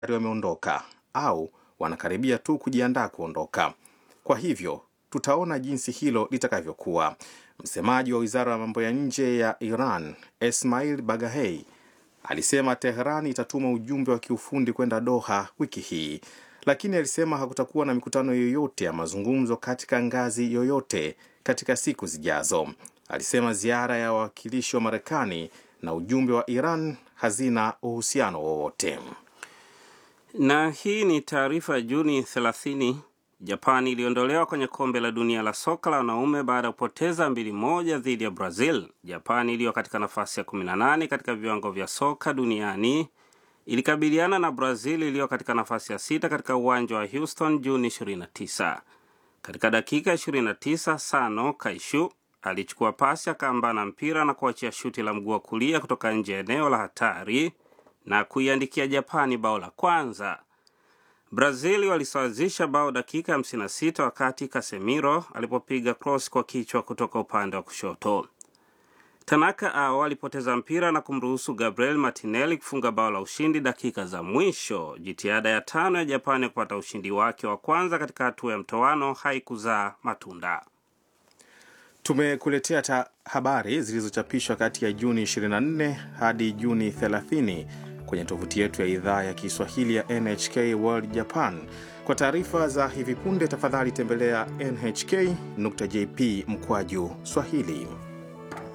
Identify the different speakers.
Speaker 1: wameondoka au wanakaribia tu kujiandaa kuondoka. Kwa hivyo tutaona jinsi hilo litakavyokuwa. Msemaji wa wizara ya mambo ya nje ya Iran Esmail Bagahei alisema Teheran itatuma ujumbe wa kiufundi kwenda Doha wiki hii, lakini alisema hakutakuwa na mikutano yoyote ya mazungumzo katika ngazi yoyote katika siku zijazo. Alisema ziara ya wawakilishi wa Marekani na ujumbe wa Iran hazina uhusiano wowote.
Speaker 2: Na hii ni taarifa ya Juni 30. Japani iliondolewa kwenye kombe la dunia la soka la wanaume baada ya kupoteza mbili moja dhidi ya Brazil. Japani iliyo katika nafasi ya 18 katika viwango vya soka duniani ilikabiliana na Brazil iliyo katika nafasi ya sita katika uwanja wa Houston Juni 29. Katika dakika 29, Sano Kaishu alichukua pasi akaambana mpira na kuachia shuti la mguu wa kulia kutoka nje ya eneo la hatari na kuiandikia Japani bao la kwanza. Brazil walisawazisha bao dakika 56 wakati Casemiro alipopiga cross kwa kichwa kutoka upande wa kushoto. Tanaka ao alipoteza mpira na kumruhusu Gabriel Martinelli kufunga bao la ushindi dakika za mwisho. Jitihada ya tano ya Japani kupata ushindi wake wa kwanza katika hatua ya mtoano haikuzaa matunda.
Speaker 1: Tumekuletea ta habari zilizochapishwa kati ya Juni 24 hadi Juni 30 kwenye tovuti yetu ya idhaa ya Kiswahili ya NHK World Japan. Kwa taarifa za hivi punde, tafadhali tembelea nhk.jp mkwaju Swahili.